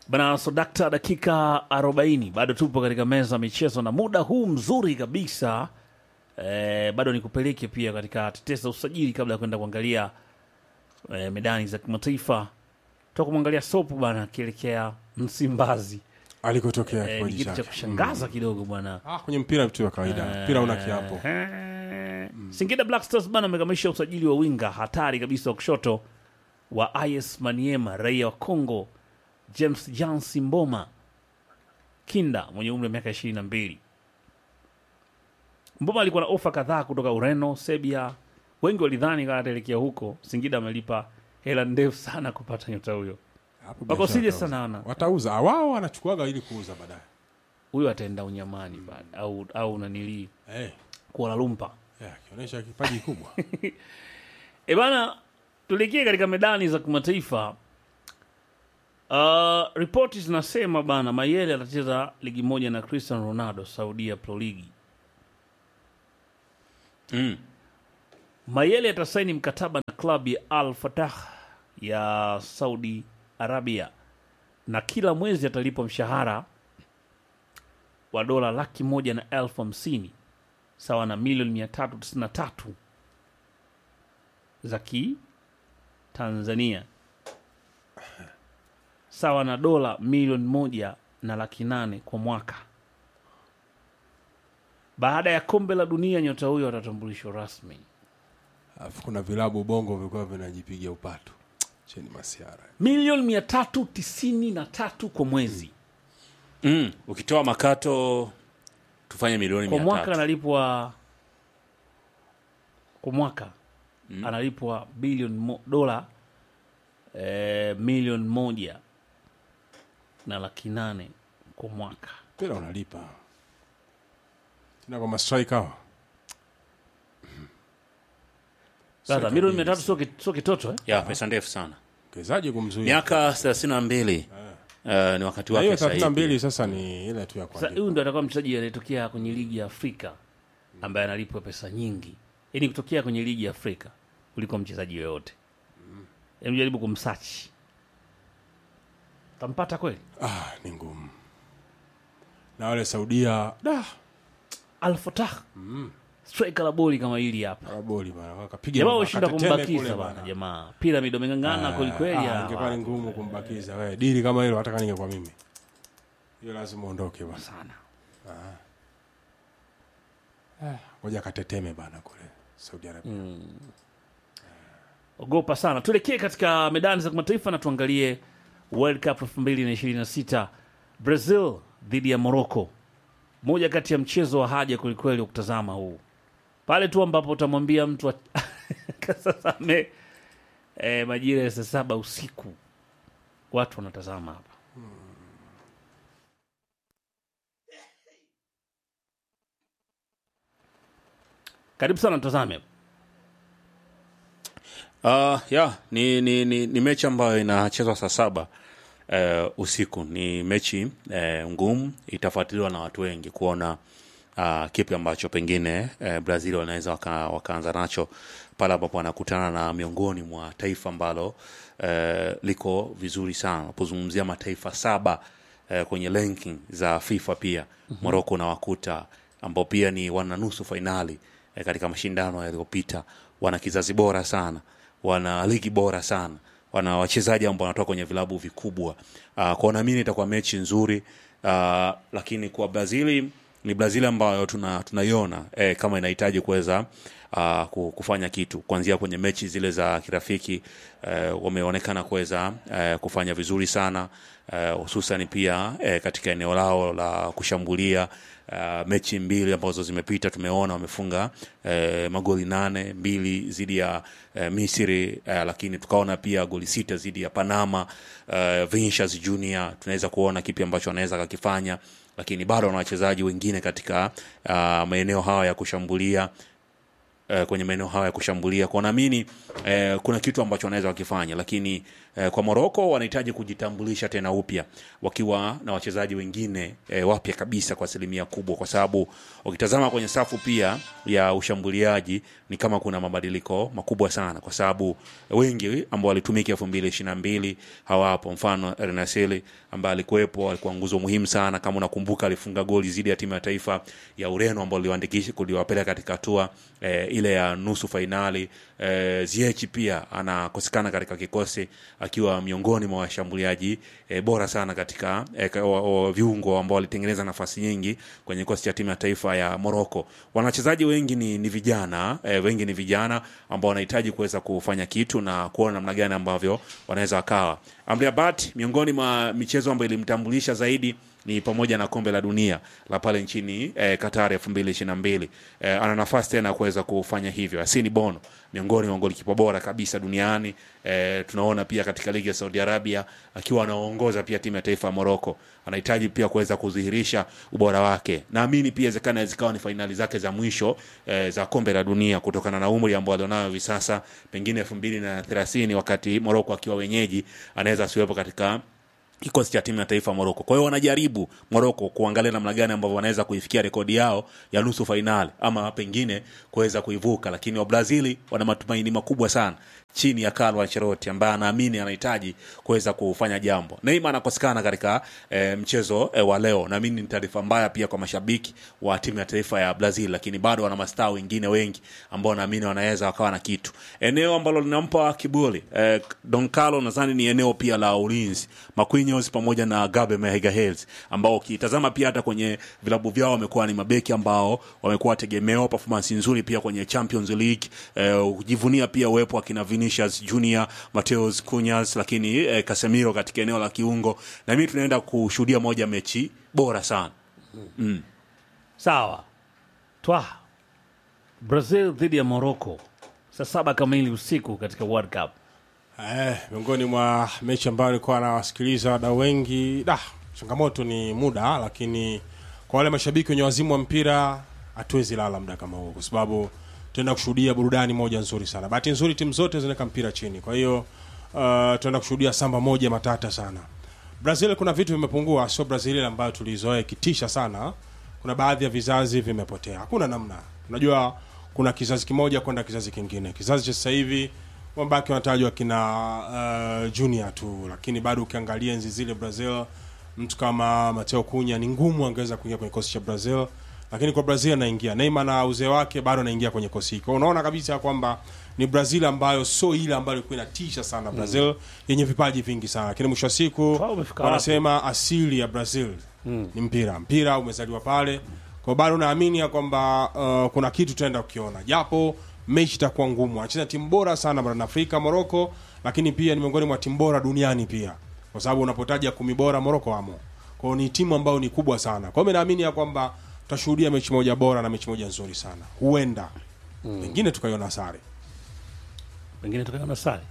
Bana Sodakta, dakika 40 bado tupo katika meza ya michezo na muda huu mzuri kabisa eh, bado nikupeleke pia katika tetesa usajili kabla ya kwenda kuangalia eh, medani za kimataifa. Toka kumwangalia Sopu bana akielekea Msimbazi alikotokea eh, ni kipaji kitu cha chake kushangaza kidogo bwana. Ah, kwenye mpira vitu vya kawaida mpira una kiapo Eh, Singida Black Stars bana amekamilisha usajili wa winga hatari kabisa wa kushoto wa IS Maniema, raia wa Congo, James Jansi Mboma Kinda mwenye umri wa miaka ishirini na mbili. Mboma alikuwa na ofa kadhaa kutoka Ureno, Serbia. Wengi walidhani kama ataelekea huko. Singida amelipa hela ndefu sana kupata nyota huyo. Hapo Wako biashara serious watauza. sana wana. watauza Ah, wao wanachukuaga ili kuuza baadaye Huyo ataenda unyamani baada au au nanili Eh, Kuala Lumpur. eh, akionyesha kipaji kubwa E bana, tuelekee katika medani za kimataifa. Uh, ripoti zinasema bana Mayele atacheza ligi moja na Cristiano Ronaldo Saudia Pro League. Mm. Mayele atasaini mkataba na klabu ya Al Fatah ya Saudi Arabia na kila mwezi atalipwa mshahara wa dola laki moja na elfu hamsini sawa na milioni mia tatu tisini na tatu za kitanzania sawa na dola milioni moja na laki nane kwa mwaka. Baada ya kombe la dunia, nyota huyo atatambulishwa rasmi. alafu kuna vilabu bongo vilikuwa vinajipiga upatu cheni masiara milioni mia tatu tisini na tatu kwa mwezi. Mm. Ukitoa makato tufanye milioni Kwa mia mwaka tatu. analipwa kwa mwaka analipwa bilioni mo, dola eh, milioni moja na laki nane kwa mwaka. mpira unalipa tena kwa mastrike hawa Sasa milioni mia tatu sio ki- sio kitoto eh? ya pesa ndefu sana mchezaji kumzuia miaka thelathini na mbili eh, ni wakati na hiyo wake thelathini na sahihi. mbili sasa ni ile tu ya Sasa kuandika huyu ndo atakuwa mchezaji anayetokea kwenye ligi ya Afrika ambaye analipwa pesa nyingi, yaani kutokea kwenye ligi ya Afrika kuliko mchezaji yoyote. Hebu jaribu kumsachi, tampata kweli? ah, ni ngumu na wale Saudia da Al Fatah striker la boli kama hili hapa, araboli bana wakapiga jamaa mabaka washinda teteme kumbakiza kule bana, bana. jamaa Pyramid wameng'ang'ana kweli kweli. Ah, hawa. ingekuwa ni ngumu kumbakiza wewe dili kama hilo hata kama ningekuwa mimi hiyo lazima uondoke bana sana. ngoja kateteme bana kule Saudi Arabia ogopa sana. Tuelekee katika medani za kimataifa na tuangalie World Cup 2026 Brazil dhidi ya Morocco, moja kati ya mchezo wa haja kwelikweli wa kutazama huu, pale tu ambapo utamwambia mtu wa- kasasame eh, majira ya saa saba usiku, watu wanatazama hapa. Karibu sana, tutazame hapa. Uh, ya ni, ni, ni, ni mechi ambayo inachezwa saa saba uh, usiku. Ni mechi uh, ngumu, itafuatiliwa na watu wengi kuona uh, kipi ambacho pengine uh, Brazil wanaweza waka, wakaanza nacho pale ambapo wanakutana na miongoni mwa taifa ambalo uh, liko vizuri sana unapozungumzia mataifa saba uh, kwenye ranking za FIFA pia mm-hmm. Morocco unawakuta ambao pia ni wana nusu fainali eh, katika mashindano yaliyopita. Wana kizazi bora sana, wana ligi bora sana, wana wachezaji ambao wanatoka kwenye vilabu vikubwa. Uh, kwao naamini itakuwa mechi nzuri uh, lakini kwa Brazili ni Brazil ambayo tuna tunaiona eh, kama inahitaji kuweza uh, ku- kufanya kitu kuanzia kwenye mechi zile za kirafiki eh, wameonekana kuweza eh, kufanya vizuri sana eh, hususan pia eh, katika eneo lao la kushambulia uh, mechi mbili ambazo zimepita tumeona wamefunga eh, magoli nane mbili dhidi ya eh, Misri eh, lakini tukaona pia goli sita dhidi ya Panama eh, Vinicius Junior tunaweza kuona kipi ambacho anaweza kakifanya lakini bado wana wachezaji wengine katika uh, maeneo hayo ya kushambulia eh, kwenye maeneo hayo ya kushambulia kwa naamini eh, kuna kitu ambacho wanaweza wakifanya lakini eh, kwa Moroko wanahitaji kujitambulisha tena upya wakiwa na wachezaji wengine eh, wapya kabisa kwa asilimia kubwa kwa sababu ukitazama kwenye safu pia ya ushambuliaji ni kama kuna mabadiliko makubwa sana kwa sababu wengi ambao walitumika elfu mbili ishiri na mbili hawapo mfano Renaseli ambaye alikuwepo alikuwa nguzo muhimu sana kama unakumbuka alifunga goli dhidi ya timu ya taifa ya Ureno ambao liwaandikisha kuliwapeleka katika hatua eh, ile ya nusu fainali eh, Ziyech pia anakosekana katika kikosi akiwa miongoni mwa washambuliaji eh, bora sana katika eh, ka- wa- wa- viungo ambao walitengeneza nafasi nyingi kwenye kikosi cha timu ya taifa ya Morocco. Wanachezaji wengi ni, ni vijana eh, wengi ni vijana ambao wanahitaji kuweza kufanya kitu na kuona namna gani ambavyo wanaweza wakawa. Amrabat miongoni mwa michezo ambayo ilimtambulisha zaidi ni pamoja na kombe la dunia la pale nchini eh, Qatar 2022 eh, ana nafasi tena ya kuweza kufanya hivyo. Asini Bono miongoni mwa golikipa bora kabisa duniani eh, tunaona pia katika ligi ya Saudi Arabia akiwa anaongoza pia timu ya taifa ya Morocco. Anahitaji pia kuweza kudhihirisha ubora wake. Naamini pia inawezekana zikawa ni fainali zake za mwisho eh, za kombe la dunia kutokana na umri ambao alionao hivi sasa, pengine 2030 wakati Morocco akiwa wenyeji anaweza asiwepo katika kikosi cha timu ya taifa Moroko. Kwa hiyo wanajaribu Moroko kuangalia namna gani ambavyo wanaweza kuifikia rekodi yao ya nusu fainali ama pengine kuweza kuivuka, lakini wa Brazili wana matumaini makubwa sana chini ya Carlo Ancelotti ambaye anaamini anahitaji kuweza kufanya jambo. Neymar anakosekana katika e, mchezo e, wa leo. Naamini ni taarifa mbaya pia kwa mashabiki wa timu ya taifa ya Brazil, lakini bado wana mastaa wengine wengi ambao naamini wanaweza wakawa na kitu. Eneo ambalo linampa kiburi e, Don Carlo nadhani ni eneo pia la ulinzi. Marquinhos pamoja na Gabe Magalhaes ambao ukitazama pia hata kwenye vilabu vyao wamekuwa ni mabeki ambao wamekuwa tegemeo, performance nzuri pia kwenye Champions League eh, ukijivunia pia uwepo wa kina Vinicius Junior, Mateus Cunhas, lakini eh, Casemiro katika eneo la kiungo, na mimi tunaenda kushuhudia moja mechi bora sana. Sawa, twa Brazil dhidi ya Morocco saa saba kamili usiku katika World Cup. Eh, miongoni mwa mechi ambayo nilikuwa nawasikiliza wadau wengi da, changamoto ni muda, lakini kwa wale mashabiki wenye wazimu wa mpira hatuwezi lala muda kama huu, kwa sababu tunaenda kushuhudia burudani moja nzuri sana. Bahati nzuri timu zote zinaweka mpira chini, kwa hiyo uh, tunaenda kushuhudia samba moja matata sana. Brazil kuna vitu vimepungua, sio Brazil ile ambayo tulizoea ikitisha sana. Kuna baadhi ya vizazi vimepotea, hakuna namna. Unajua kuna kizazi kimoja kwenda kizazi kingine. Kizazi cha sasa hivi wambaki wanatajwa kina uh, junior tu, lakini bado ukiangalia enzi zile Brazil, mtu kama Mateo Cunha ni ngumu angeweza kuingia kwenye kikosi cha Brazil, lakini kwa Brazil anaingia. Neymar na uzee wake bado anaingia kwenye kikosi hiko. Unaona kabisa kwamba ni Brazil ambayo sio ile ambayo ilikuwa inatisha sana Brazil yenye vipaji vingi sana, lakini mwisho wa siku Wao wamefika wanasema asili ya Brazil ni mpira. Mpira umezaliwa pale, kwa bado naamini ya kwamba uh, kuna kitu tutaenda kukiona, japo mechi itakuwa ngumu. Anacheza timu bora sana barani Afrika, Morocco, lakini pia ni miongoni mwa timu bora duniani pia, kwa sababu unapotaja kumi bora Morocco wamo. Kwa hiyo ni timu ambayo ni kubwa sana. Kwa hiyo mimi naamini ya kwamba tutashuhudia mechi moja bora na mechi moja nzuri sana, huenda pengine tukaiona sare. Pengine tukaona sare.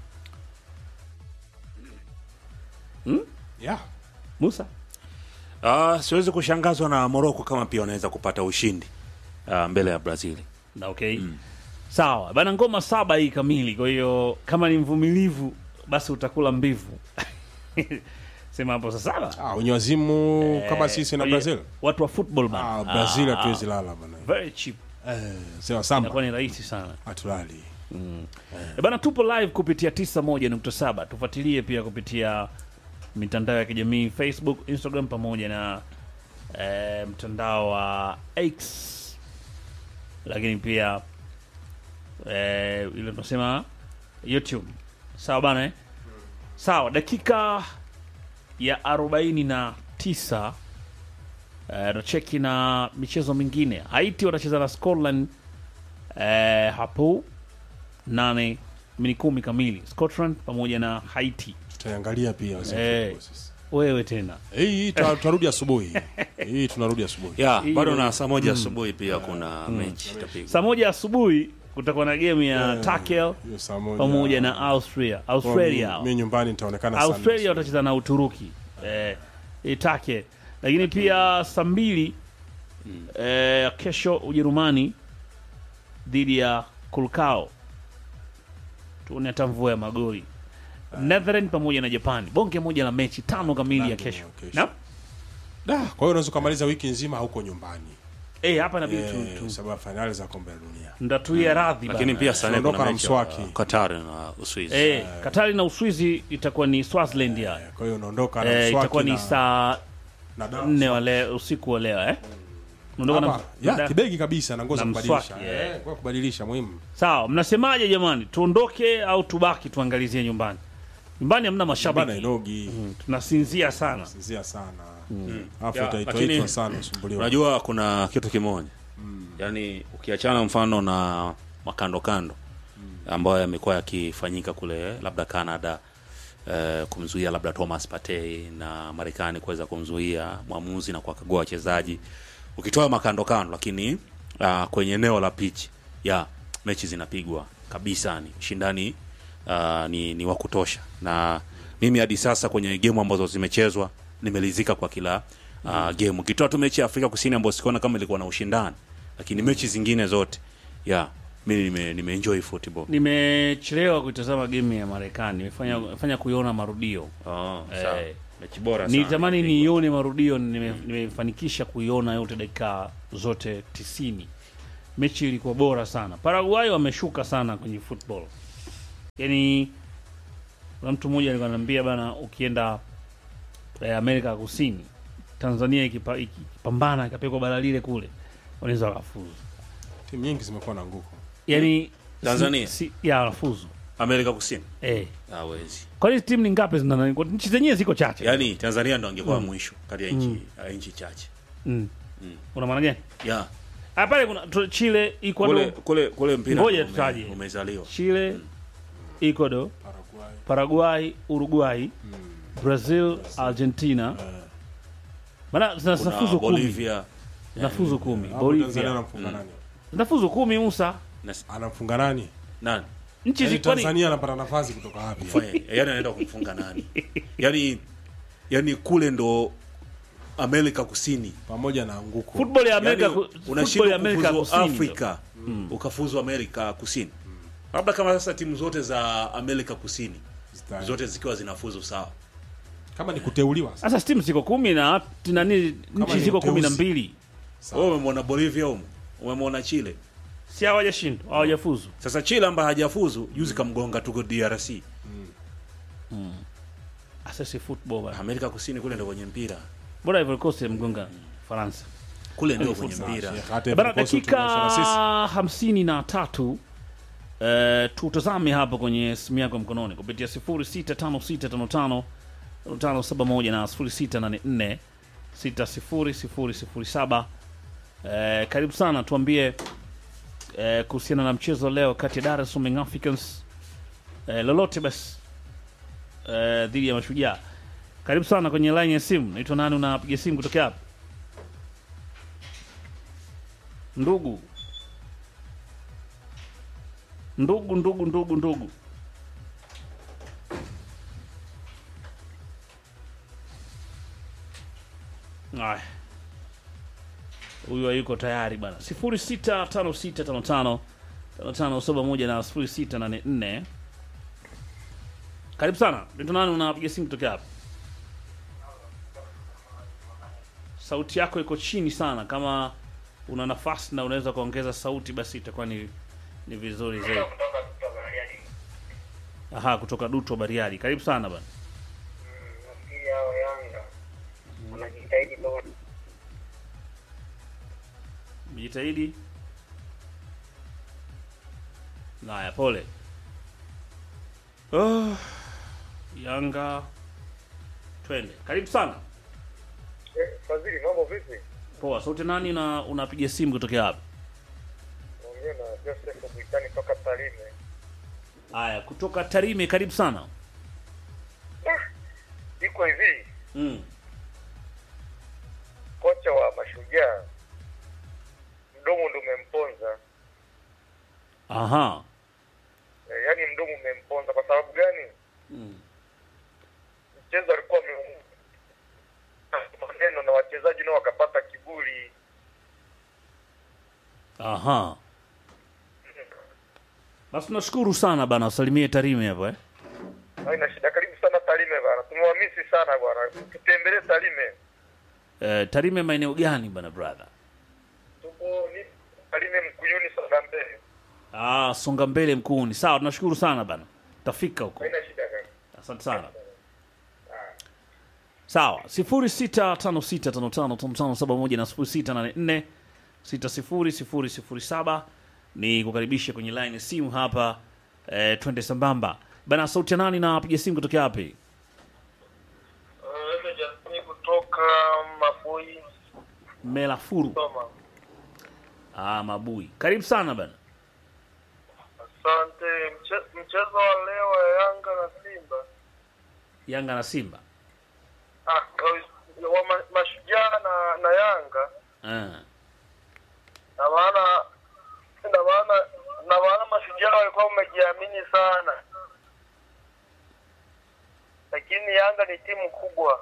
Yeah. Musa Uh, siwezi kushangazwa na Morocco kama pia wanaweza kupata ushindi uh, mbele ya Brazil. na okay. Sawa bana, ngoma saba hii kamili. Kwa hiyo kama ni mvumilivu, basi utakula mbivu. Sema hapo saa saba Ah, wenye wazimu kama sisi na Kwa hiyo, Brazil. watu wa football bana. Ah, Brazil Ah, hatuwezi lala bana. very cheap, Eh, sewa samba inakuwa ni rahisi sana. hatulali. E bana, tupo live kupitia 91.7. Tufuatilie pia kupitia mitandao ya kijamii Facebook, Instagram pamoja na e, mtandao wa X, lakini pia e, ile tunasema YouTube. Sawa bana eh? Sawa, dakika ya 49 eh, tunacheki na michezo mingine. Haiti watacheza na Scotland eh, hapo nane mini kumi kamili Scotland pamoja na Haiti. Tutaiangalia pia wazee Eh. football sisi. Wewe tena Hii tuta- tutarudi asubuhi. Hii tunarudi asubuhi. Yeah, Hiyo- bado na saa moja asubuhi pia kuna mechi itapigwa. saa moja asubuhi kutakuwa na game ya Eh, Takel hiyo saa moja. pamoja na Austria. Kwa Australia mi- mi nyumbani nitaonekana sana. Australia watacheza na Uturuki eh, Itake, lakini pia saa mbili eh, kesho Ujerumani dhidi ya Kulkao. Tuone hata mvua ya magoli. Netherlands pamoja na Japani, bonge moja la mechi tano kamili ya Tano kesho. kesho. Na Da, kwa hiyo unaweza ukamaliza wiki nzima huko nyumbani eh, hapa inabidi tu, eh, tu sababu ya fainali za kombe la dunia ndatuia radhi lakini bana. pia sana Tunaondoka kuna na mechi ya mswaki. Qatar na Uswizi Eh, Katari na Uswizi itakuwa ni Swaziland ya. Eh, kwa hiyo unaondoka na Eh, mswaki itakuwa ni na- saa na dawa. nne wa leo usiku wa leo eh. Unaondoka Hapa, na, ya, na kibegi kabisa na ngozi na kubadilisha mswaki, eh, kwa kubadilisha muhimu Sawa, mnasemaje jamani? Tuondoke au tubaki tuangalizie nyumbani? Nyumbani hamna bana mashabiki. inogi Tunasinzia sana. sinzia sana alafu Ya, utaitwa lakini- itwa sana usumbuliwa unajua kuna kitu kimoja yaani ukiachana mfano na makando kando ambayo yamekuwa yakifanyika kule labda canada eh, kumzuia labda thomas partey na marekani kuweza kumzuia mwamuzi na kuwakagua wachezaji ukitoa makando kando lakini uh, kwenye eneo la pitch ya mechi zinapigwa kabisa ni ushindani uh, ni, ni wa kutosha na mimi hadi sasa kwenye gemu ambazo zimechezwa nimelizika kwa kila uh, game ukitoa tu mechi ya afrika kusini ambayo sikuona kama ilikuwa na ushindani lakini mechi zingine zote ya mimi nime, nimeenjoy football Nimechelewa kuitazama game ya Marekani. Nimefanya fanya kuiona marudio. oh, Eh, sawa. mechi bora sana Nilitamani niione marudio, nime- nimefanikisha kuiona yote dakika zote tisini. Mechi ilikuwa bora sana. Paraguay wameshuka sana kwenye football. Yaani kuna mtu mmoja alikuwa ananiambia bana, ukienda eh, Amerika ya Kusini, Tanzania ikipa- ikipambana ikapekwa bara lile kule, wanaweza wakafuzu. timu nyingi zimekuwa na nguko Yaani Tanzania? si, si, ya wanafuzu amerika kusini eh. hawezi Kwani timu ni ngapi zina nani? Kwa- Nchi zenyewe ziko chache. yaani tanzania ndo angekuwa mwisho kati ya nchi ya nchi chache mm. Una maana gani? ya Ah, pale kuna tu- Chile, kule Ecuador, kule kule mpira Ngoja ume- tutaje. umezaliwa Chile, Ecuador, Paraguay Paraguay, Uruguay, Brazil, Argentina. Maana kuna zinafuzu kumi. bolivia Zinafuzu kumi. Hapo Tanzania Bolivia. anamfunga nani Zinafuzu kumi Musa. na anamfunga nani nani Nchi Yaani zikwani Tanzania anapata nafasi kutoka wapi Fanya- yani anaenda kumfunga nani yani yani kule ndo amerika kusini pamoja na nguko football ya Amerika yani, ku- football unashindwa ya Amerika kufuzu Kusini. afrika ukafuzu amerika kusini labda kama sasa timu zote za amerika kusini Zita- zote zikiwa zinafuzu sawa kama ni kuteuliwa Sasa timu ziko kumi na nani nchi ni ziko kumi na uteuzi. mbili. Sawa. wewe umemwona bolivia umo umemwona chile Si hawajashindwa, hawajafuzu. sasa chile ambaye hajafuzu juzi kamgonga tuko drc Sasa si football bana. amerika kusini kule ndo kwenye mpira Bora Ivory Coast mgonga Faransa. kule ndio kwenye mpira Sheikh, hata Bana, Ivory Coast dakika tumeonyesha na sisi. hamsini na tatu eh, tutazame hapo kwenye simu yako mkononi kupitia 065655 571 na 0684 60007 eh, karibu sana tuambie eh, kuhusiana na mchezo leo kati ya Dar es Salaam Young Africans eh, lolote basi eh, dhidi ya Mashujaa. Karibu sana kwenye line ya simu. Naitwa nani? Unapiga simu kutokea hapa? Ndugu, ndugu, ndugu, ndugu, ndugu. Aya, huyu hayuko tayari bana. sifuri sita tano sita tano tano tano tano saba moja na sifuri sita nane nne. Karibu sana. Naitwa nani? Unapiga simu kutokea hapa? Sauti yako iko chini sana. Kama una nafasi na unaweza kuongeza sauti, basi itakuwa ni ni vizuri zaidi. Aha, kutoka Duto Bariadi. Karibu sana bana. nafikiri hao Yanga wanajitahidi bora. Mjitahidi. Haya, pole. Oh, Yanga twende. Karibu sana. Eh, Fadhili, mambo vipi? Poa. Sauti nani na unapiga simu kutokea hapa? Naongea na Joseph Bwitani toka Tarime. Haya, kutoka Tarime. Karibu sana. Ah, iko hivi, Mm. kocha wa Mashujaa mdomo ndo umemponza Aha. eh, yaani mdomo umemponza. Kwa sababu gani? Mm. Mchezo alikuwa ame- maneno na wachezaji nao wakapata kiburi Aha. Basi tunashukuru sana bana, usalimie Tarime hapo eh. Haina shida. Karibu sana Tarime bana, tumewamisi sana bwana, tutembelee Tarime. Eh, Tarime maeneo gani bana brother? Tupo ni Tarime Mkuyuni sana mbele. Ah, songa mbele mkuuni. Sawa, tunashukuru sana bana, tafika huko. Haina shida kaka. Asante sana. Sawa, sifuri sita tano sita tano tano tano tano saba moja na sifuri sita nane nne sita sifuri sifuri sifuri saba ni kukaribisha kwenye line ya simu hapa eh, twende sambamba bana. Sauti ya nani na piga simu kutokea wapi? Uh, Justin kutoka Mafui Melafuru. Soma. Ah, Mabui, karibu sana bana. Asante. Mche- Mchezo wa leo wa Yanga na Simba Yanga na Simba. ah, wa ma, mashujaa na, na Yanga Ah. na maana na maana na maana mashujaa walikuwa wamejiamini sana, lakini Yanga ni timu kubwa.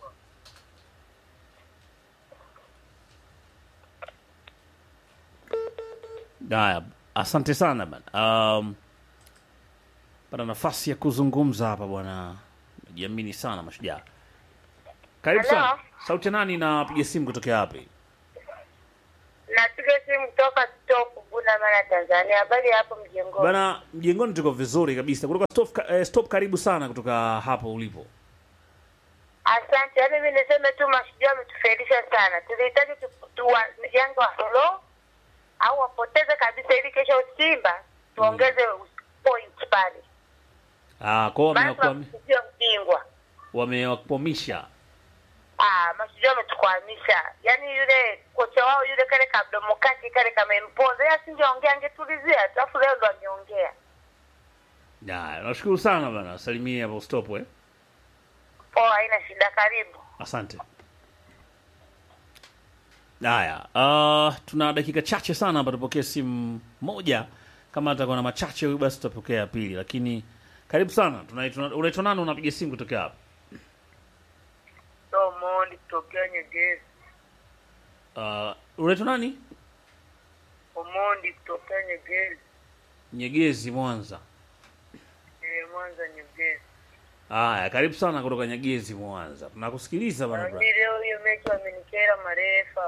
Haya, asante sana bana. Um, pana nafasi ya kuzungumza hapa bwana, najiamini sana mashujaa. Karibu Hello? sana. Sauti ya nani na piga simu kutokea wapi? Napiga simu kutoka Stop Bunda Mara, Tanzania. Habari ya hapo mjengoni? Bana, mjengoni tuko vizuri kabisa. Kutoka stop, eh, stop karibu sana kutoka hapo ulipo. Asante. Yaani mimi niseme tu mashujaa wametufailisha sana. Tulihitaji tu, tu wa, Yanga wa solo au wapoteze kabisa, ili kesho Simba tuongeze point pale, Ah, kwao maana wamewakwami- tunakuja ubingwa. wamewakwamisha. Ah, mashujaa wametukwamisha. Yaani yule kocha wao yule kale kamdomo kake kale kamempoza, yeye asingeongea angetulizia tu, alafu leo ndo ameongea. Haya, nashukuru sana bana. Salimia hapo stop eh. Poa, haina shida, karibu. Asante. Haya, uh, tuna dakika chache sana hapa, tupokee simu moja. Kama atakuwa na machache huyu, basi tutapokea ya pili, lakini karibu sana. Tunaitwa- Unaitwa nani? Unapiga simu kutokea hapa? So Mondi kutokea Nyegezi, Uh, unaitwa nani? Omondi kutokea Nyegezi, Nyegezi, Mwanza. eh, Mwanza Nyegezi. Haya, karibu sana kutoka Nyegezi, Mwanza. Tunakusikiliza bana. bra. Lakini leo hiyo mechi wamenikera marefa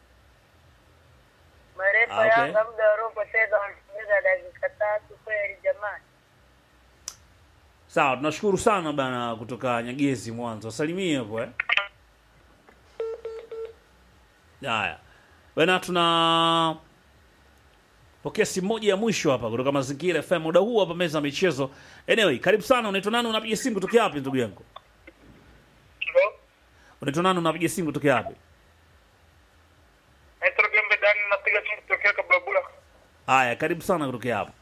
marefa Ah, okay. Yanga muda waliopoteza wanaongeza dakika tatu kweli jamani. Sawa, tunashukuru sana bana kutoka Nyegezi, Mwanza. Wasalimie hapo eh. Haya bana, tuna pokea simu moja ya mwisho hapa kutoka Mazingira FM muda huu hapa meza ya michezo. Anyway, karibu sana. Unaitwa nani? Unapiga simu kutokea wapi ndugu yangu? Halo, Unaitwa nani? Unapiga simu kutokea wapi? naitwa Gembe Dani, napiga simu kutokea Kababula. Haya, karibu sana kutokea hapo.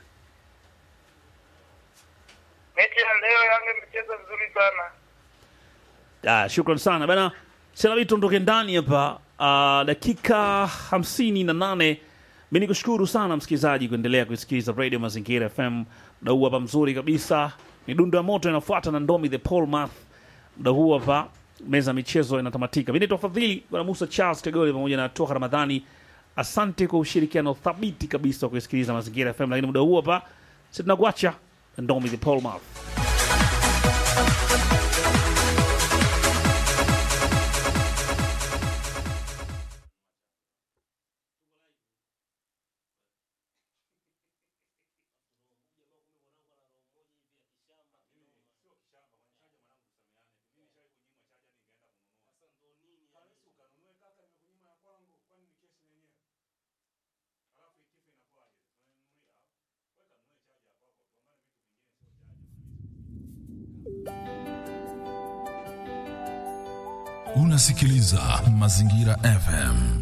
Mechi ya leo Yanga imecheza vizuri sana. Ah, shukran sana bana, sina vitu ondoke ndani hapa. Uh, dakika hamsini na nane. Mi nikushukuru sana msikilizaji kuendelea kusikiliza Radio Mazingira FM. Muda huu hapa mzuri kabisa, midundo ya moto inafuata na Ndomi the Paul Math. Muda huu hapa meza ya michezo inatamatika. Mi naitwa Fadhili bwana Musa Charles Tegole pamoja na Toka Ramadhani. Asante kwa ushirikiano thabiti kabisa wa kusikiliza Mazingira FM, lakini muda huu hapa si tunakuacha na Ndomi the Paul Math. Unasikiliza Mazingira FM.